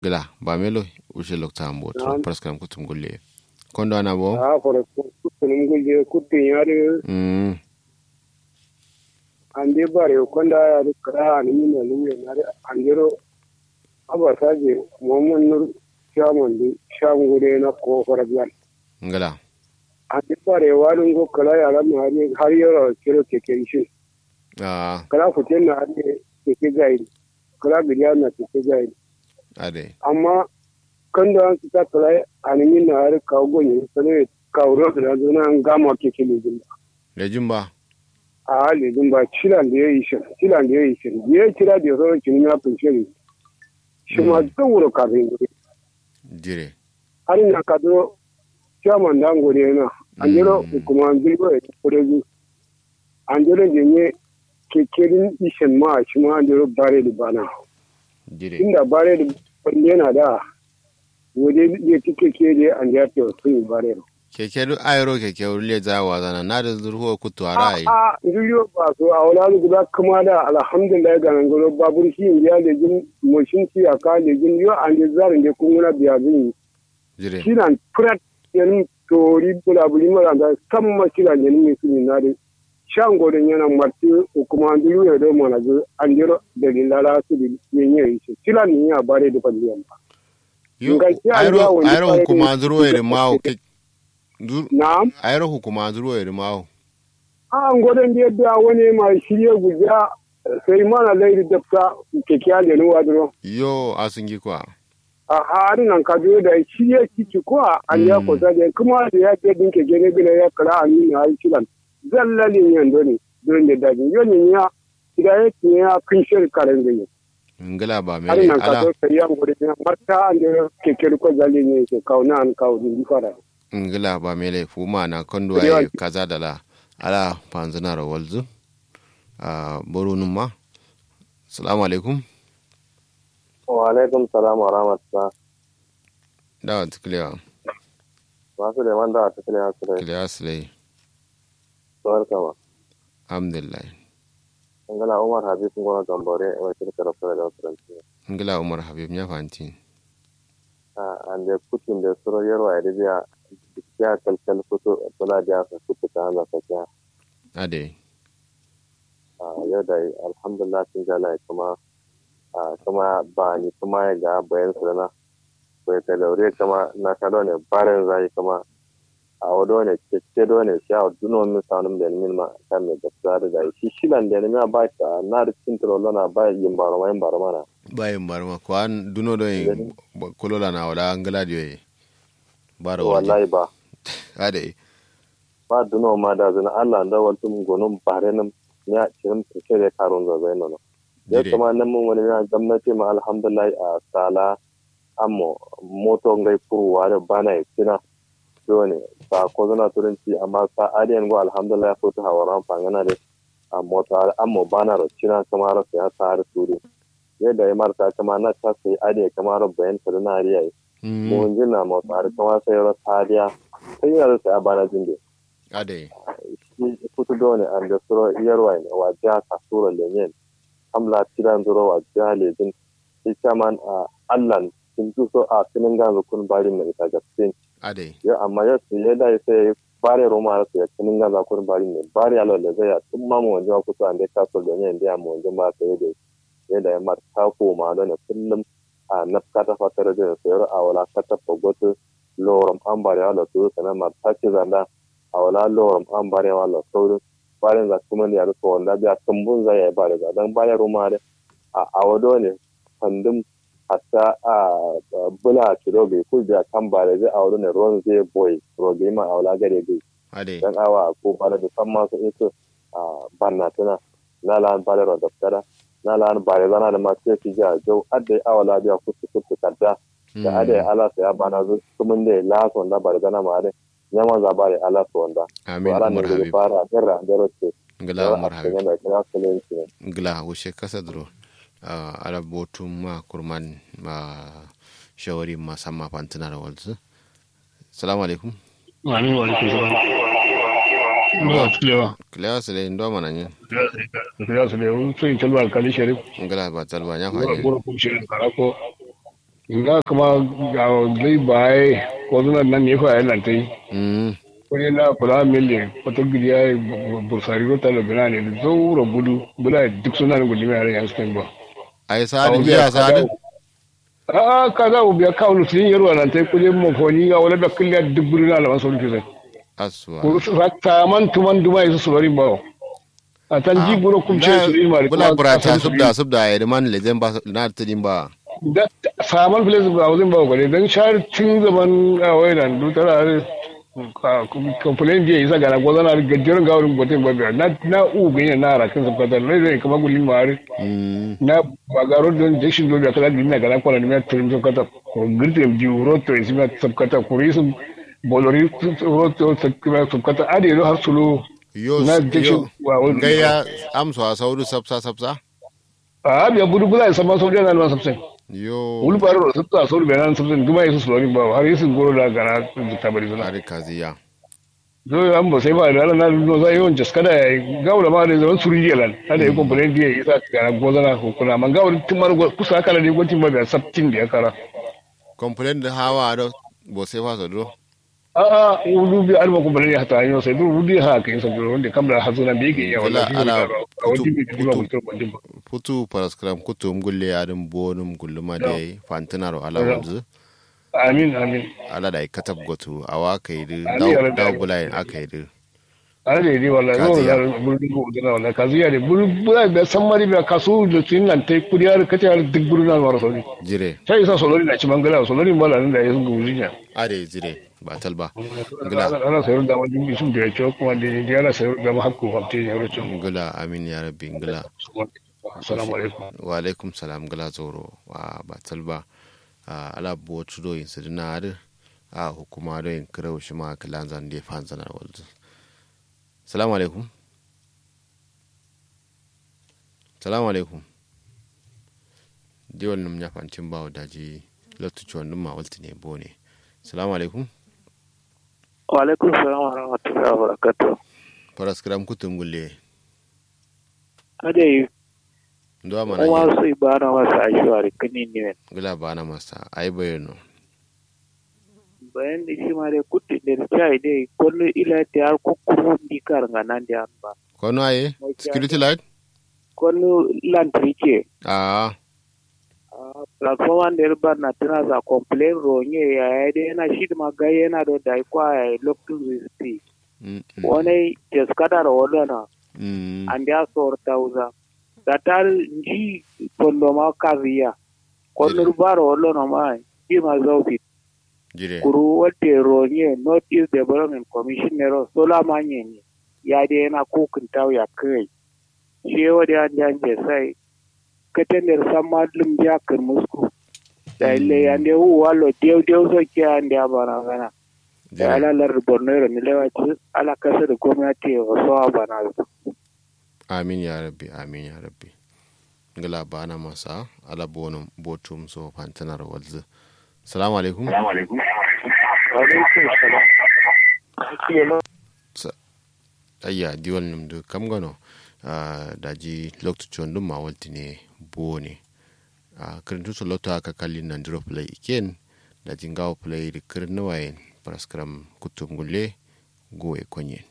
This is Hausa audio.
gila ba melo ushe lokta ambo to Naam. praskam kutum gulle kondo ana bo a fara kutunum gulje kutun yare mm ande bare konda yare kara ni mina luye nare andero aba saje momon nur shaman di shangure na ko fara biyan ngala ande bare walun go kala yara ma hari har yaro kiro keke shi ah kala futen na ade keke gaidi kala biya na keke gaidi ade amma kan da an ta kala animi na har kawo gonye sane kawo da zuna an gama keke ne le jumba a halin ba cilan da ya yi shi cilan da ya yi shi ya kira da sauran kinin ya fi shiri shi ma zan wuro kafin gobe jire har na ka zo chairman da ngore na an jiro Mm. kuma an jiro ya kure zu an jiro da ne kekerin ishin ma shi ma an jiro bare da bana jire inda bare da wanda yana da wode ya ci keke da an ya ce sun yi bare da keke du ayro keke ulle za wa zana na da zurho kutu arai a zuriyo ba so a wala guda kuma da alhamdulillah ga nan garo babur shi ya da jin moshin ci a ka da jin yo an da zarin da kun na biya zin jire shi nan prat yan tori bula buli mara da kan ma shi nan yan mi sun na da shan godon yana marti kuma an duru ya da mana ga an jiro da lilala su da yin yi shi shi nan ni ya bare da kwaliyan ba yo Ngai ya ayro ya wani ayro bare hukuma ne. zuro ere mawo ke dur na'am ayro hukuma zuro ere mawo a godon da yadda wani mai shirye guja sai mana lairi dafta kekiya da nuwa duro yo asungi kwa a harin nan ka zo da shi ya ci kuwa an ya Mm. kusa da kuma da ya ce dinke gene gine ya kara a nuna har kiran zallalin yan doni don da dajin yoni ya ida ya ce ya kun shir karen gani ngala ba harin mele nan ka ala zo sai ya gudu ya marta an da keke ko zalin ne ke kauna an kawo din fara ngila ba mele fuma na kondo Kudi ay wa- kaza dala ala panzana ro walzu a boru numma assalamu alaikum wa alaikum salam wa rahmatullah dawa tiklewa masu da wanda a cikin yasu da kliya slay tsawar kama alhamdulillah an gana umar habib gona gambare a wakil karafta da turanci ngila umar habib nya fanti an da kutun da suro yarwa ya ribiya ya kalkal kutu tula da ya kutu ta hana sakiya ade a yau da alhamdulillah sun jala kuma a kuma ba ni kuma ya ga bayan su da na bai ta daure kama na ta ne barin zai kama a wado ne keke do ne shi a duno min sanum da min ma kan me gaskiya da dai shi shilan da ne ma ba ta na da cin trolo na ba yin baro ma yin baro mana bayin barma ko an duno do yin kolola na wala ngala diyo bara waje wallahi ba ade ba duno ma da zina Allah da wal tum gonum bare nam ya cikin keke da karun da zai nono ya dire kuma nan mun wani na gwamnati ma alhamdulillah a sala ammo moto ngai kuruwa da bana ya kina dole ba ko zana turanci amma sa adiyan go alhamdulillah ko ta hawaran fangana da a moto ammo bana ro kina kamar sa ya sa har turu yadda ya marta kama na ta sai adiya kamar bayan ta na riya Mm, mun jina moto har kamar sai ro sadiya sai ya sai bana jinde ade shi kutu dole an da suro yarwa ne wa jiha kasuro lenyen hamla tiran zuro wa jiha lejin shi kaman a allan sun ji so a sinin ganzu kun bari na ita gaske ade ya amma ya su ya dai sai bare roma su ya sinin ganzu kun bari ne bari alo le zai ya tun ma mu wajen kutu an da kaso lenyen da mu wajen ba sai da ya da ya mar ta koma don kullum a nafkata fatar da sayar a wala kata fagotu lorum an bari alo su sanan mar ta ce zanda a wala lorum an bare wala saurin bayan za kuma ne a rufe wanda biya tumbun zai ya bare ga dan bayan ruma da a awado ne kandum hatta a bula kiro bai ku biya kan bare zai awado ne ruwan zai boy roge ma a wala gare bai ade dan awa ko bare da san masu ito a banna tana na lan bare ro daftara na lan bare zana da masu yake ja jau adda awala biya kutu kutu kadda da ada ala sa ya bana zu kumun da laso da bare zana ma da nyama za bare ala so wanda amin wala umar ne habib fara dara dara ce ngila umar habib yana kira kulenci ne ngila wushe kasa duro uh, ala botum ma kurman ma shawari ma samma pantina da walzu salamu alaikum Amin wa alaikum salam. Ba tulewa. kliya sile ndo mana nyi Ya su lewu sun yi kalmar kali sharif. ngila ba talba nya Gora fanye gora kuma shirin karako. nga kuma ga zai bai ko zuna nan ne fa yana tai mm ko ne na kula mille wato gidiya bursari ko talo bina ne da zaura budu bula duk suna ne gudu mai yan spain ba ai sadin biya sadin a ka za u biya kawo lusin yarwa nan tai kuje mo foni ga wala da kulliya duk budu na lawan sauri kisan aswa ko rakta man tuman duma su sulori ba a tan ji buro kum ce su ilma bula burata subda subda ya man lezen ba na tadin ba da saman filis ba wazin ba kwale don shahar tun zaman a wainan dutara kamfanin jiya isa gana gwazon na gajiyar gawarin gwatin babiyar na na u ganyen na harakin sabkata na zai kama gulin mawari mm na bagaro don jashin zobe a kala gina gana kwana da mai turin sabkata ko girtin ji roto isi mai sabkata ko risun bolori roto sabkata adi yalo har sulo yo na jashin yo wa wani gaya amsa sauru sabsa sabsa a abiya budu bula ya sama sau da na sabsai yo wulbaro da sabta sau da na sabsai duma ya su sulori ba har yi sun goro da gana tabari suna ari kaziya zo an ba sai ba da ranar no za yawan jaskada ya gawla ma da zaman suri jelan hada ya complain dia isa ga na gozana ko kuna man gawla tumar kusa kala ne gwatin ba da sabtin da ya kara complain da hawa do bo sai fa so do a a wudu bi alba complain ya ta yo sai du wudu ha kai sabu wanda kamla hazuna bi ke ya wala Wala, ala, a wadi bi kutu- ba kutu- mutum ba dimba futu paraskram kutum gulle adin bonum gulluma de fantinaro ala Yo. wanzu amin amin ala da katab gotu awa kai du Ali daw ya rabbi. daw bulai akai du ana da yi wallahi zo Kaziya. da burdu ko da wallahi kaziya ne burdu ba san mari ba kasu da tin nan tai kuriyar kace har duk burdu na mara sauri jire sai isa solori na ci mangala solori mala nan da ya sun gujinya ade jire ba talba Gila. ana ana sayar da wani bisu da ya ce kuma da ya ana sayar da mahakku hamte ya rucin ngula amin ya rabbi ngula assalamu alaikum wa alaikum salam ngula zoro wa ba talba a ala bo tudo yin sidina ade a hukuma do yin krew shima kalan zan de fanzana walzu salamu alaikum salamu alaikum diwal num nyafancin bawo daji lotu chon num ma walti ne bone salamu alaikum wa alaikum salam wa rahmatullahi wa barakatuh paras kram kutum gulle ade ndo mana kuma yin su ibara masa ashwari kini ne gula bana masa ai bayano bayan da shi ma dai kutti da chai dai kullu ila ta har kukuru di kar nganan da ba kono aye security light kullu lantri ke ah platform da ba na tana za complain ronye ya ya dai yana shi da magai yana da dai kwa ya lokacin zisti mm, mm, wani jaskada da wadana mm, an da sor tauza da tar ji kondo ma kaziya kondo baro wadana ma ji ma zaufi jire kuru wadda ronye north east development commission nero sola manye ne ya da yana kokin tau ya kai shi wadda an jan je sai katan da san madlum ja kan musku da ile ya da hu wallo dew dew so ke an da bana gana da jire ala lar borno ne lewa ci ala kasa da gwamnati wa so bana amin ya rabbi amin ya rabbi gula bana masa ala bonum botum so fantanar walzu salamu alaikum alaikum salam ayya diwal num du kam gano ah, daji loktu chon dum ma walti ne bone a kirintu so lotto aka kalli nan diro play iken daji ngawo play di kirin wayen paraskram kutum gulle go e konyen